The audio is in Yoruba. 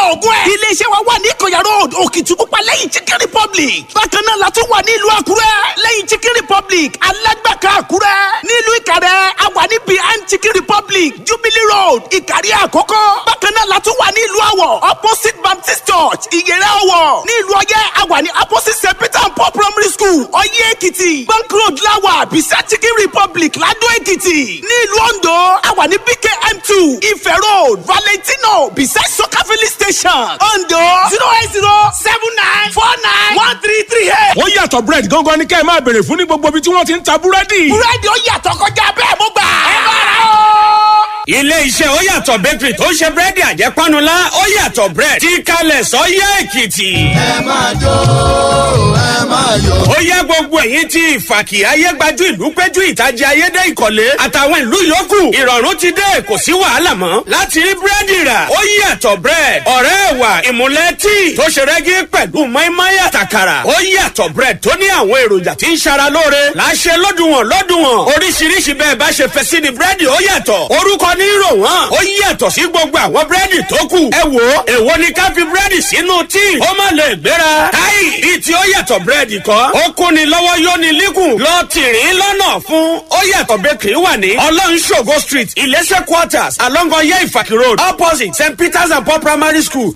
ògùn ẹ̀. iléeṣẹ́ wa wà ní ìkọ̀yà road òkìtìpupa lẹ́yìn chicken republic. bákan náà la tún wà ní ìlú àkúrẹ́ lẹ́yìn chicken republic alágbàká àkúrẹ́. nílùú ìkàrẹ́ a wà ní behind chicken republic jubilee road ìkàrí àkókò. bákan náà la tún wà ní ìlú àwọ̀ opposite baptist church ìyẹrẹ ọwọ̀ ní ìlú ọyẹ́ a wà ní opposite st peter and paul primary school ọyẹ́ èkìtì bank road láwà beside chicken republic ládó èkìtì ní ìlú ondo a wà ní bkm two ife road valentino beside soka filling station ondo zero eight zero seven nine four nine one three three eight. ó yàtọ̀ bread gangan ni kẹ́ ẹ máa béèrè fún ní gbogbo ibi tí wọ́n ti ń ta búrẹ́dì. búrẹ́dì ó yàtọ̀ kọjá bẹ́ẹ̀ mo gbà. ẹ bá ra o. ilé iṣẹ́ ó yàtọ̀ bakery tó ń ṣe búrẹ́dì àjẹpánulá ó yàtọ̀ bread tí kalẹ̀ sọ́yẹ́ èkìtì. ẹ máa jó ẹ máa yọ̀. ó yẹ gbogbo ẹ̀yìn tí ìfàkì ayégbájú ìlú péjú ìtajà ayédè ìkọ̀lé àtàwọn ìlú yòókù ìrọ̀rùn ti dé kò sí wàhálà mọ́ láti rí búrẹ́dì rà ó yàtọ̀ bread ọ̀rẹ́ ẹ̀wà ìmúlẹ̀ tíì tó ṣe rẹ́gí pẹ̀lú mọ́ínmọ́ín àtàkàrà ó yàtọ̀ bread tó ní àwọn èròjà tí ń ṣara lóore láṣẹ lọ́dùnwọ̀n lọ́dùnwọ̀n oríṣiríṣi bẹ́ẹ̀ bá ṣe fẹ́ sí ni búrẹ́dì ó yàtọ̀ orúkọ ní rò wọ́n ó yàtọ̀ sí gbogbo àwọn búrẹ́dì tó kù ẹ wò ó èwo ni ká fi búrẹ́dì sínú tíì ó má lè gbéra káì bíi tí ó yàtọ̀ búrẹ́dì kọ́ ó kún ni lọ́wọ́ yóò ní líkùn lọ tìrín lọ́nà fún ó yàtọ̀ bakery wà ní ọlọ́runṣògo street ìlẹ́sẹ̀ quarters along ọyẹ́ ìfàkì road opposite st peters and paul primary school